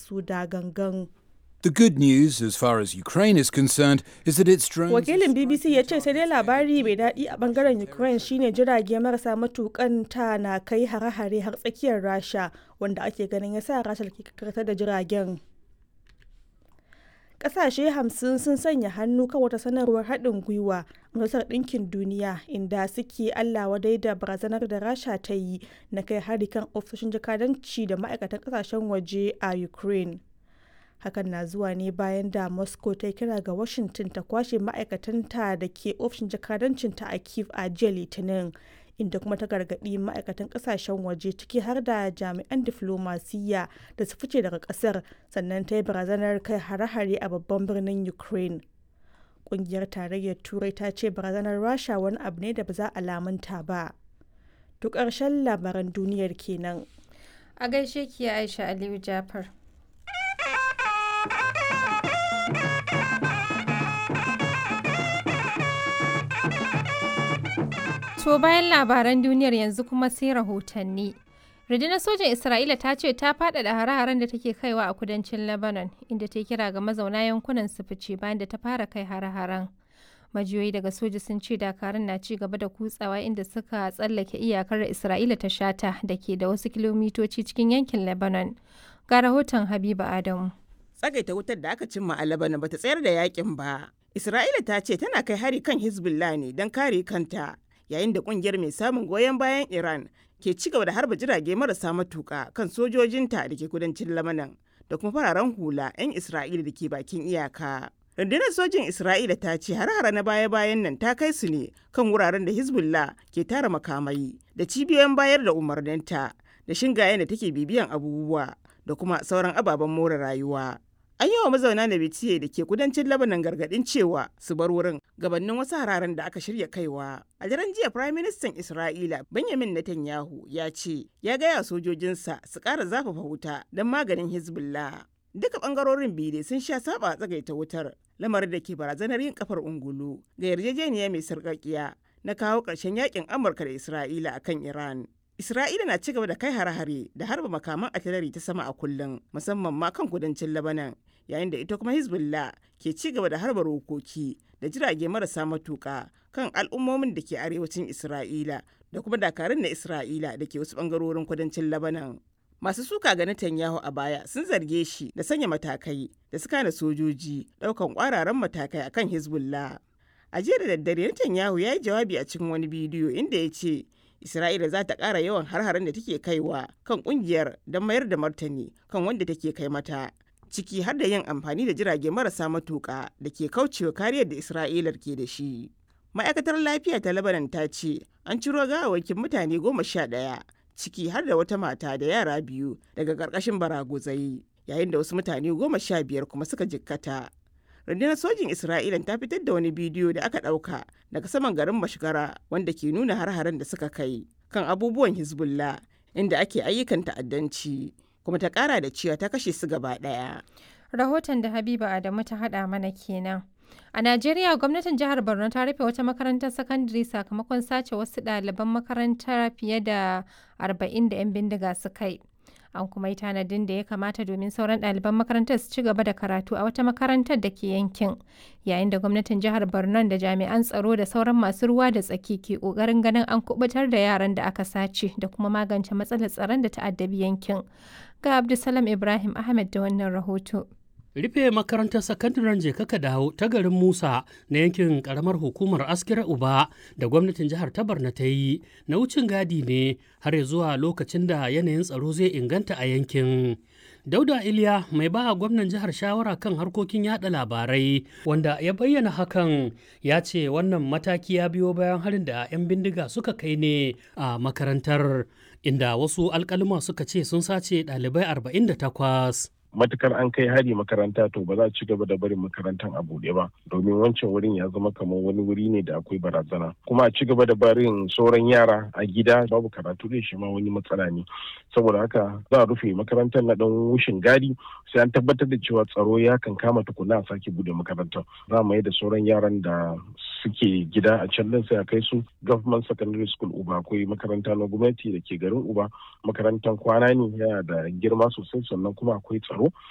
su da gangan. The good news, as far as Ukraine is concerned, is that its drones. Wakilin BBC ya ce sai dai labari mai daɗi a bangaren Ukraine shine jirage marasa matukan ta na kai hare-hare har tsakiyar Rasha wanda ake ganin ya sa Rasha ke karkatar da jiragen. Ƙasashe hamsin sun sanya hannu kan wata sanarwar haɗin gwiwa Majalisar Ɗinkin Duniya inda suke Allah wadai da barazanar da Rasha ta yi na kai hari kan ofisoshin jakadanci da ma'aikatan ƙasashen waje a Ukraine. hakan na zuwa ne bayan da moscow ta kira ga washington ta kwashe ma'aikatanta da ke ofishin jakadancinta a kiev a jiya litinin inda kuma ta gargaɗi ma'aikatan ƙasashen waje ciki har da jami'an diflomasiyya da su fice daga ƙasar sannan ta yi barazanar kai hare-hare a babban birnin ukraine ƙungiyar tarayyar turai ta ce barazanar rasha wani abu ne da ba za a lamunta ba duk ƙarshen labaran duniyar kenan a gaishe ki aisha aliyu jafar To bayan labaran duniyar yanzu kuma sai rahotanni. Rundunar sojan Isra'ila ta ce ta faɗaɗa hare-haren da take kaiwa a kudancin Lebanon, inda ta kira ga mazauna yankunan su fice bayan da ta fara kai hare-haren. Majiyoyi daga soja sun ce dakarun na ci gaba da kutsawa inda suka tsallake iyakar Isra'ila ta shata da ke da wasu kilomitoci cikin yankin Lebanon. Ga rahoton Habiba Adamu. Tsagaita wutar da aka cimma a Lebanon bata tsayar da yakin ba. Isra'ila ta ce tana kai hari kan Hezbollah ne don kare kanta. yayin da kungiyar mai samun goyon bayan Iran ke ci gaba da harba jirage marasa matuka kan sojojinta da ke kudancin Lamanan da kuma fararen hula 'yan Isra'ila da ke bakin iyaka. Rundunar sojin Isra'ila ta ce har-hara na baya-bayan nan ta kai su ne kan wuraren da Hezbollah ke tara makamai da cibiyoyin bayar da umarninta da shingayen da take bibiyan abubuwa da kuma sauran ababen more rayuwa. An yi wa mazauna na bitiye da ke kudancin Lebanon gargadin cewa su bar wurin gabanin wasu hararen da aka shirya kaiwa. A daren jiya Prime Minister Isra'ila Benjamin Netanyahu ya ce ya gaya sojojinsa su ƙara zafafa wuta don maganin Hezbollah. Duka ɓangarorin biyu sun sha saba tsagaita wutar lamarin da ke barazanar yin kafar ungulu ga yarjejeniya mai sarƙaƙiya na kawo ƙarshen yakin Amurka da Isra'ila akan Iran. Isra'ila na ci gaba da kai hare-hare da harba makaman atilari ta sama a kullum musamman ma kan kudancin Lebanon yayin da ita kuma Hezbollah ke ci gaba da harba rokoki da jirage marasa matuka kan al'ummomin da ke arewacin Isra'ila da kuma dakarun na Isra'ila da ke wasu bangarorin kudancin Lebanon. Masu suka ga Netanyahu a baya sun zarge shi da sanya matakai da suka na sojoji daukan kwararan matakai akan Hezbollah. A jiya da daddare Netanyahu ya yi jawabi a cikin wani bidiyo inda ya ce Isra'ila za ta ƙara yawan har-haren da take kaiwa kan ƙungiyar don mayar da martani kan wanda take kai mata. Ciki har da yin amfani da jirage marasa matuƙa da ke kaucewa kariyar da Isra'ilar ke da shi. Ma'aikatar lafiya ta Lebanon ta ce an ciro gawawakin mutane goma sha ɗaya ciki har da wata mata da yara biyu daga ƙarƙashin baraguzai yayin da wasu mutane goma sha biyar kuma suka jikkata. rundunar sojin isra'ila ta fitar da wani bidiyo da aka ɗauka daga saman garin mashigara wanda ke nuna har-haren da suka kai kan abubuwan hezbollah inda ake ayyukan ta'addanci kuma ta ƙara da cewa ta kashe su gaba ɗaya Rahoton da Habiba Adamu ta haɗa mana kenan. A Najeriya gwamnatin jihar Borno ta rufe wata makarantar sakandare sakamakon sace wasu ɗaliban makarantar fiye da 40 da 'yan bindiga suka yi. an kuma yi tanadin da ya kamata domin sauran ɗaliban makarantar su ci gaba da karatu a wata makarantar da ke yankin yayin da gwamnatin jihar borno da jami'an tsaro da sauran masu ruwa da tsaki ke ƙoƙarin ganin an kubutar da yaran da aka sace da kuma magance matsalar tsaron da ta'addabi yankin ga abdulsalam ibrahim ahmed da wannan rahoto rufe makarantar sakandaren jekaka dawo ta garin musa na yankin karamar hukumar askira uba da gwamnatin jihar ta barna ta yi na wucin gadi ne har zuwa lokacin da yanayin tsaro zai inganta a yankin dauda iliya mai ba gwamnan jihar shawara kan harkokin yada labarai wanda ya bayyana hakan ya ce wannan mataki ya biyo bayan harin da 'yan bindiga suka kai ne a makarantar inda wasu alkalima suka ce sun sace ɗalibai 48 matukar an kai hari makaranta to ba za a ci gaba da barin makarantar a buɗe ba domin wancan wurin ya zama kamar wani wuri ne da akwai barazana kuma a ci gaba da barin sauran yara a gida babu karatu da shi ma wani matsala ne saboda haka za a rufe makarantar na dan wushin gadi sai an tabbatar da cewa tsaro ya kan kama tukuna a sake bude makarantar za mu yi da sauran yaran da suke gida a can din sai a kai su government secondary school uba akwai makaranta na gwamnati da ke garin uba makarantar kwana ne yana da girma sosai sannan kuma akwai tsaro